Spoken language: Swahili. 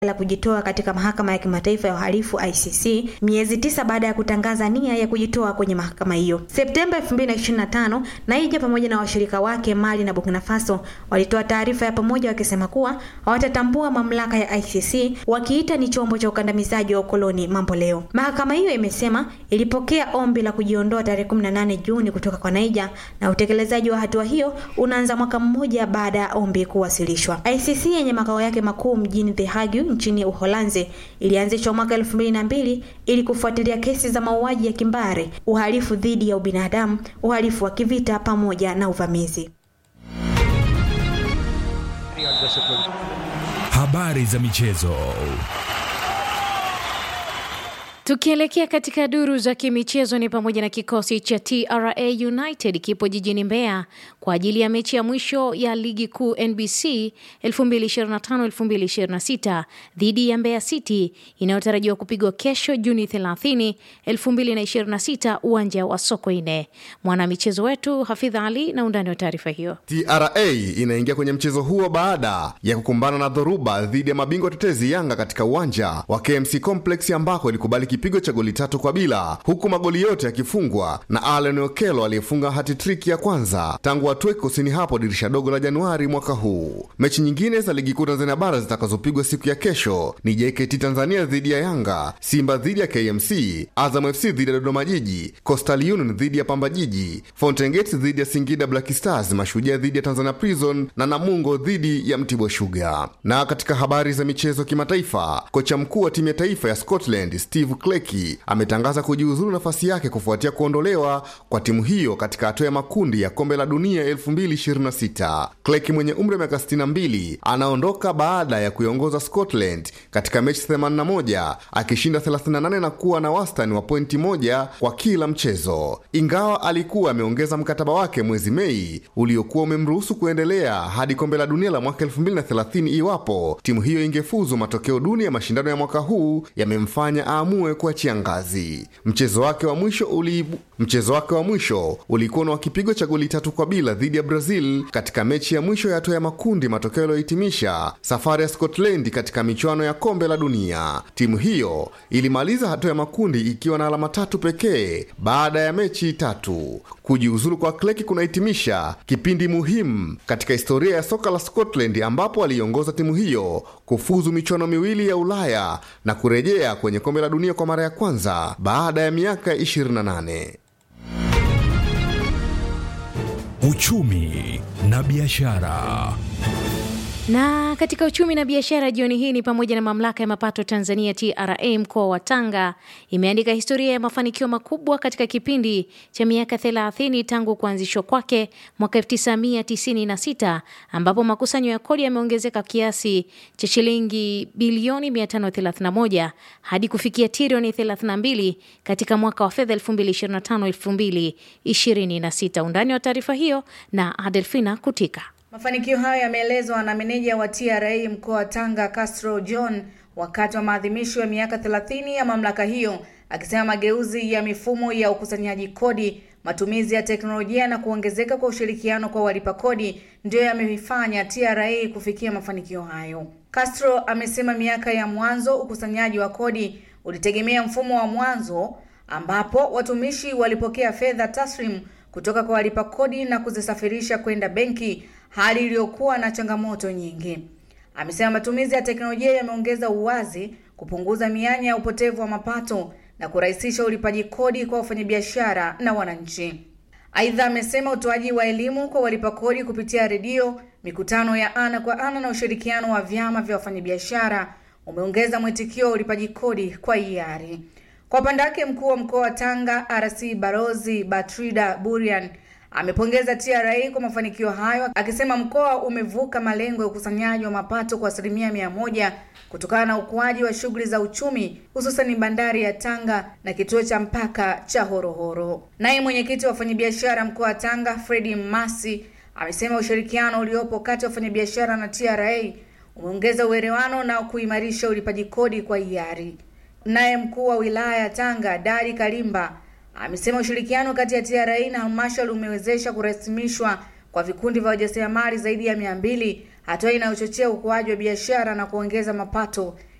la kujitoa katika mahakama ya kimataifa ya uhalifu ICC miezi tisa baada ya kutangaza nia ya kujitoa kwenye mahakama hiyo. Septemba 2025, Naija pamoja na washirika wake Mali na Burkina Faso walitoa taarifa ya pamoja wakisema kuwa hawatatambua mamlaka ya ICC wakiita ni chombo cha ukandamizaji wa ukoloni mambo leo. Mahakama hiyo imesema ilipokea ombi la kujiondoa tarehe 18 Juni kutoka kwa Naija na utekelezaji wa hatua hiyo unaanza mwaka mmoja baada ya ombi kuwasilishwa. ICC yenye makao yake makuu mjini The Hague nchini Uholanzi ilianzishwa mwaka elfu mbili na mbili ili kufuatilia kesi za mauaji ya kimbari, uhalifu dhidi ya ubinadamu, uhalifu wa kivita pamoja na uvamizi. Habari za michezo. Tukielekea katika duru za kimichezo ni pamoja na kikosi cha TRA United kipo jijini Mbeya kwa ajili ya mechi ya mwisho ya ligi kuu NBC 2025-2026 dhidi ya Mbeya City inayotarajiwa kupigwa kesho Juni 30, 2026 uwanja wa Sokoine. Mwanamichezo wetu Hafidh Ali na undani wa taarifa hiyo. TRA inaingia kwenye mchezo huo baada ya kukumbana na dhoruba dhidi ya mabingwa tetezi Yanga katika uwanja wa KMC Complex ambako ilikubali kipigo cha goli tatu kwa bila, huku magoli yote yakifungwa na Allen Okello aliyefunga hatitriki ya kwanza tangu atwe kusini hapo dirisha dogo la Januari mwaka huu. Mechi nyingine za ligi kuu Tanzania bara zitakazopigwa siku ya kesho ni JKT Tanzania dhidi ya Yanga, Simba dhidi ya KMC, Azam FC dhidi ya Dodoma Jiji, Coastal Union dhidi ya Pamba Jiji, Fountain Gate dhidi ya Singida Black Stars, Mashujaa dhidi ya Tanzania Prison na Namungo dhidi ya Mtibwa Sugar. Na katika habari za michezo kimataifa, kocha mkuu wa timu ya taifa ya Scotland Steve Kleki ametangaza kujiuzulu nafasi yake kufuatia kuondolewa kwa timu hiyo katika hatua ya makundi ya kombe la dunia 2026. Kleki mwenye umri wa miaka 62 anaondoka baada ya kuiongoza Scotland katika mechi 81 akishinda 38 na kuwa na wastani wa pointi moja kwa kila mchezo, ingawa alikuwa ameongeza mkataba wake mwezi Mei uliokuwa umemruhusu kuendelea hadi kombe la dunia la mwaka 2030 iwapo timu hiyo ingefuzu. Matokeo duni ya mashindano ya mwaka huu yamemfanya aamue kuachia ngazi. Mchezo wake wa mwisho uliibu... mchezo wake wa mwisho ulikuwa na kipigo cha goli tatu kwa bila dhidi ya Brazil katika mechi ya mwisho ya hatua ya makundi, matokeo yaliyohitimisha safari ya Scotland katika michuano ya kombe la dunia. Timu hiyo ilimaliza hatua ya makundi ikiwa na alama tatu pekee baada ya mechi tatu. Kujiuzulu kwa Kleki kunahitimisha kipindi muhimu katika historia ya soka la Scotland, ambapo aliongoza timu hiyo kufuzu michuano miwili ya Ulaya na kurejea kwenye kombe la dunia kwa mara ya kwanza baada ya miaka 28. Uchumi na biashara. Na katika uchumi na biashara jioni hii ni pamoja na mamlaka ya mapato Tanzania TRA mkoa wa Tanga imeandika historia ya mafanikio makubwa katika kipindi cha miaka 30 tangu kuanzishwa kwake mwaka 1996 ambapo makusanyo ya kodi yameongezeka kiasi cha shilingi bilioni 531 hadi kufikia trilioni 32 katika mwaka wa fedha 2025-2026. Undani wa taarifa hiyo na Adelfina Kutika. Mafanikio hayo yameelezwa na meneja wa TRA mkoa wa Tanga Castro John wakati wa maadhimisho ya miaka 30 ya mamlaka hiyo, akisema mageuzi ya mifumo ya ukusanyaji kodi, matumizi ya teknolojia na kuongezeka kwa ushirikiano kwa walipa kodi ndiyo yameifanya TRA kufikia mafanikio hayo. Castro amesema miaka ya mwanzo ukusanyaji wa kodi ulitegemea mfumo wa mwanzo ambapo watumishi walipokea fedha taslim kutoka kwa walipa kodi na kuzisafirisha kwenda benki hali iliyokuwa na changamoto nyingi. Amesema matumizi ya teknolojia yameongeza uwazi, kupunguza mianya ya upotevu wa mapato na kurahisisha ulipaji kodi kwa wafanyabiashara na wananchi. Aidha, amesema utoaji wa elimu kwa walipa kodi kupitia redio, mikutano ya ana kwa ana na ushirikiano wa vyama vya wafanyabiashara umeongeza mwitikio wa ulipaji kodi kwa hiari. Kwa upande wake, mkuu wa mkoa wa Tanga RC Barozi Batrida Burian amepongeza TRA kwa mafanikio hayo akisema mkoa umevuka malengo ya ukusanyaji wa mapato kwa asilimia mia moja kutokana na ukuaji wa shughuli za uchumi hususan bandari ya Tanga na kituo cha mpaka cha Horohoro. Naye mwenyekiti wa wafanyabiashara mkoa wa Tanga Fredi Mmasi amesema ushirikiano uliopo kati ya wafanyabiashara na TRA umeongeza uelewano na kuimarisha ulipaji kodi kwa hiari. Naye mkuu wa wilaya ya Tanga Dari Kalimba amesema ushirikiano kati ya TRA na halmashauri umewezesha kurasimishwa kwa vikundi vya wajasiriamali zaidi ya mia mbili hatua inayochochea ukuaji wa biashara na kuongeza mapato